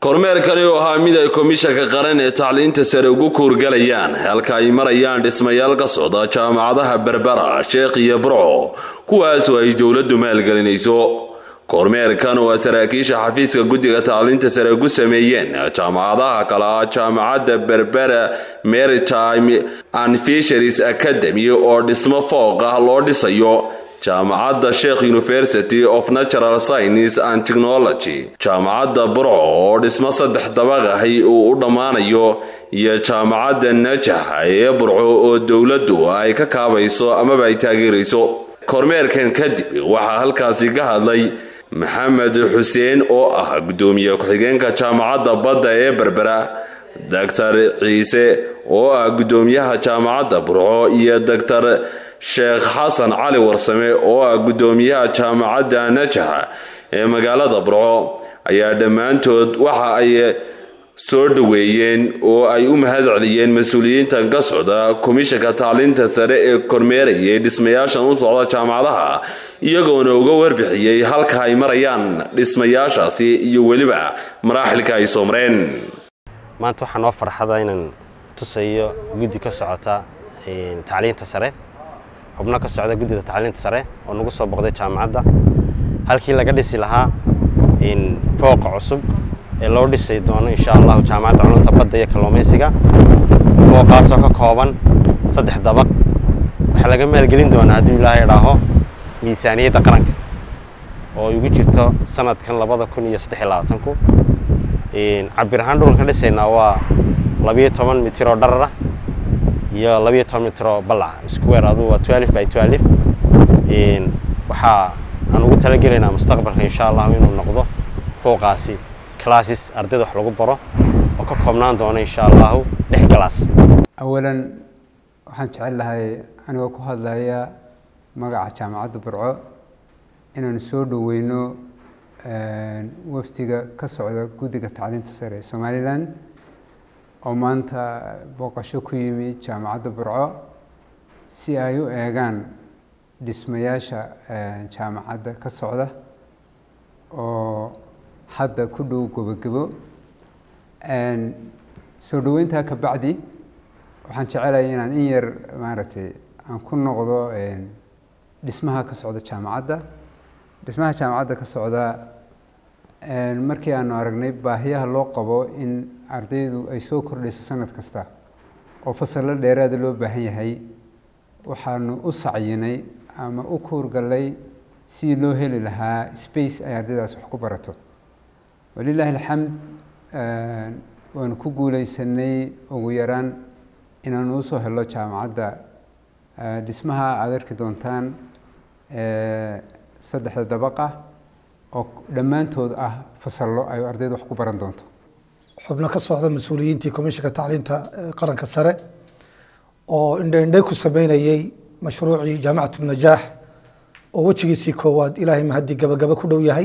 kormeerkani oo ahaa mid ay komishanka qaran ee tacliinta sare ugu kuurgalayaan halka ay marayaan dhismayaal ka socda jaamacadaha berbera sheekh iyo burco kuwaasoo ay dowladdu maalgelinayso kormeerkan oo saraakiisha xafiiska guddiga tacliinta sare ugu sameeyeen jaamacadaha kale ah jaamacadda berbera maritime and fisheries academy oo dhismo fooq ah loo dhisayo jaamacadda sheekh university of natural science and technology jaamacadda burco oo dhismo saddex dabaq ahi uu u dhammaanayo iyo jaamacadda najax ee burco oo dowladdu ay ka kaabayso amaba ay taageerayso kormeerkan kadib waxaa halkaasi ka hadlay maxamed xuseen oo ah guddoomiye ku-xigeenka jaamacadda badda ee berbera doctor ciise oo ah guddoomiyaha jaamacadda burco iyo doctor sheekh xasan cali warsame oo ah guddoomiyaha jaamacadda najaxa ee magaalada burco ayaa dhammaantood waxa ay soo dhoweeyeen oo ay u mahad celiyeen mas-uuliyiintan ka socda komishanka tacliinta sare ee kormeerayay dhismayaashan u socda jaamacadaha iyagoona uga warbixiyey halka ay marayaan dhismayaashaasi iyo weliba maraaxilka ay soo mareen maanta waxaa noo farxada inaan tusayo guddi ka socota tacliinta sare xubno ka socda guddida tacliinta sare oo nagu soo boqday jaamacadda halkii laga dhisi lahaa fooqa cusub ee loo dhisay doono insha allahu jaamacadda culumta badda iyo kalluumaysiga fooqaasoo ka kooban saddex dabaq waxaa laga maalgelin doonaa hadduu ilaahay idhaaho miisaaniyadda qaranka oo ay ugu jirto sanadkan labada kun iyo saddex iyo labaatanku cabir ahaan dhulkan ka dhisaynaa waa labiyo toban mitir oo dharar ah iyo labiyo toban mitir oo ballaca square aduu waa twelve by twelve waxaa aan ugu talagelaynaa mustaqbalka insha allahu inuu noqdo fooqaasi classes ardayda wax lagu baro oo ka koobnaan doona insha allahu lix class awalan waxaan jecel lahay anigoo ku hadlaya magaca jaamacadda burco inaan soo dhoweyno wafdiga ka socda guddiga tacliinta sare ee somalilan oo maanta booqasho ku yimi jaamacadda burco si ay u eegaan dhismayaasha jaamacadda ka socda oo hadda ku dhow gobogebo soo dhoweyntaa ka bacdi waxaan jecelahay inaan in yar maaragtay aan ku noqdo dhismaha ka socda jaamacadda dhismaha jaamacadda ka socda markii aanu aragnay baahiyaha loo qabo in ardaydu ay soo kordhayso sanad kasta oo fasallo dheeraada loo baahan yahay waxaanu u sacyinay ama u kuurgallay sidii loo heli lahaa space ay ardaydaas wax ku barato walilaahi alxamd waanu ku guuleysanay ugu yaraan inaanu usoo helo jaamacadda dhismaha aada arki doontaan saddexda dabaqa oo dhammaantood ah fasallo ay ardayda wax ku baran doonto xubno ka socda mas-uuliyiintii komishanka tacliinta qaranka sare oo indhaindhay ku sameynayey mashruucii jaamacatu najaax oo wejigiisii koowaad ilaahay mahadii gabagaba ku dhow yahay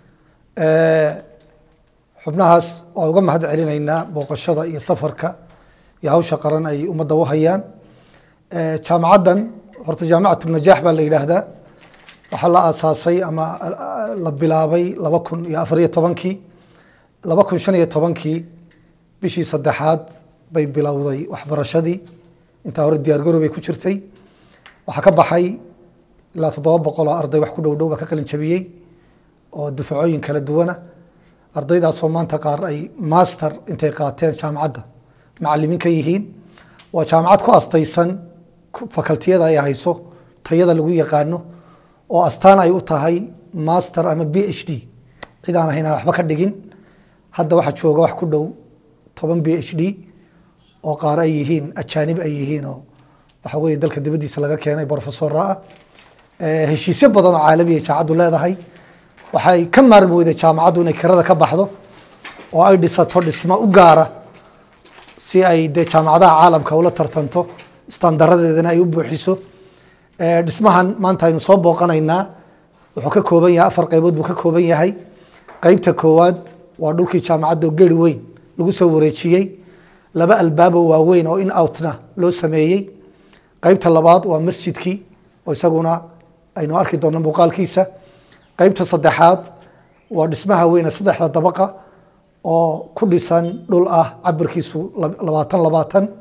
xubnahaas waa uga mahad celinaynaa booqashada iyo safarka iyo hawsha qaran ay ummadda u hayaan jaamacaddan horta jaamacatu najaax baa la yidhaahdaa waxaa la aasaasay ama la bilaabay laba kun iyo afariyo tobankii laba kun shan iyo tobankii bishii saddexaad bay bilowday waxbarashadii intaa hore diyaargarow bay ku jirtay waxaa ka baxay ilaa toddoba boqol oo arday wax ku dhow dhow baa ka qalin jabiyey oo dufacooyin kala duwana ardaydaasoo maanta qaar ay master intay qaateen jaamacadda macalimiin ka yihiin waa jaamacad ku astaysan fakaltiyada ay hayso tayada lagu yaqaano oo astaan ay u tahay master ama b h d cid aan ahayn aan waxba ka dhigin hadda waxaa jooga wax ku dhow toban b h d oo qaar ay yihiin ajaanib ay yihiin oo waxa weye dalka dibaddiisa laga keenay brofesora ah heshiisyo badan oo caalamiya jaamacaddu leedahay waxay ka maarmi weyday jaamacaddu inay kirada ka baxdo oo ay dhisato dhismo u gaara si ay dee jaamacadaha caalamka ula tartanto istandaradeedana ay u buuxiso dhismahan maanta aynu soo booqanaynaa wuxuu ka kooban yahay afar qaybood buu ka kooban yahay qeybta koowaad waa dhulkii jaamacadda oo geri weyn lagu soo wareejiyey laba albaabo waaweyn oo in outna loo sameeyey qeybta labaad waa masjidkii oo isaguna aynu arki doonno muuqaalkiisa qeybta saddexaad waa dhismaha weyne saddexda dabaqa oo ku dhisan dhul ah cabirkiisu labaatan labaatan